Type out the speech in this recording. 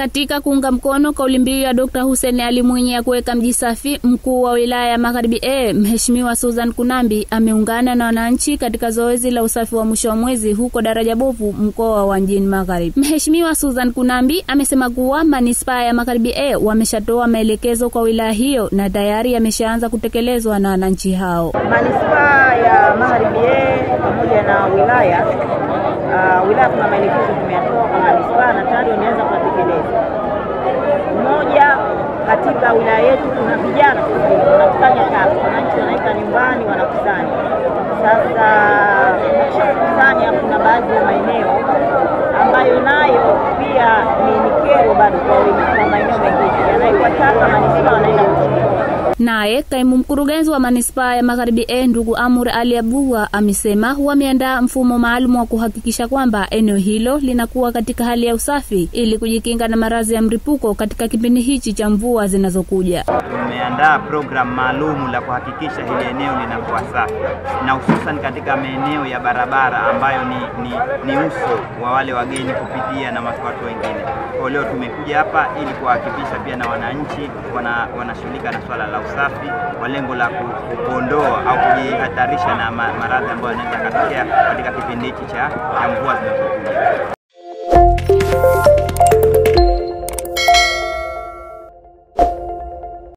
Katika kuunga mkono kauli mbiu ya Dr. Hussein Ali Mwinyi ya kuweka mji safi, mkuu wa wilaya ya Magharibi A Mheshimiwa Susan Kunambi ameungana na wananchi katika zoezi la usafi wa mwisho wa mwezi huko Daraja Bovu, mkoa wa Mjini Magharibi. Mheshimiwa Susan Kunambi amesema kuwa manispaa ya Magharibi A wameshatoa maelekezo kwa wilaya hiyo na tayari yameshaanza kutekelezwa na wananchi hao. Manispaa ya Magharibi A pamoja na wilaya uh, wilaya kuna maelekezo tumeyatoa kwa manispaa na tayari wameanza kuyatekeleza. Moja, katika wilaya yetu kuna vijana wanakusanya taka, wananchi wanaika nyumbani, wanakusanya. Sasa wakishakusanya, kuna baadhi ya maeneo ambayo nayo pia ni ni kero bado kwa wengi, kwa maeneo mengine yanawekwa taka, manispaa wanaenda kuchukua Naye kaimu mkurugenzi wa manispaa ya Magharibi A ndugu Amur Ali Abdullah amesema wameandaa mfumo maalum wa kuhakikisha kwamba eneo hilo linakuwa katika hali ya usafi ili kujikinga na maradhi ya mlipuko katika kipindi hichi cha mvua zinazokuja. Tumeandaa programu maalum la kuhakikisha hili eneo linakuwa safi na hususan katika maeneo ya barabara ambayo ni, ni, ni uso wa wale wageni kupitia na watu watu wengine. Kwa leo tumekuja hapa ili kuhakikisha pia na wananchi wana, wanashughulika na swala la usafi kwa lengo la ku- kuondoa au kujihatarisha na ma- maradhi ambayo yanaweza yakatokea katika kipindi hichi cha cha mvua zinazokuja.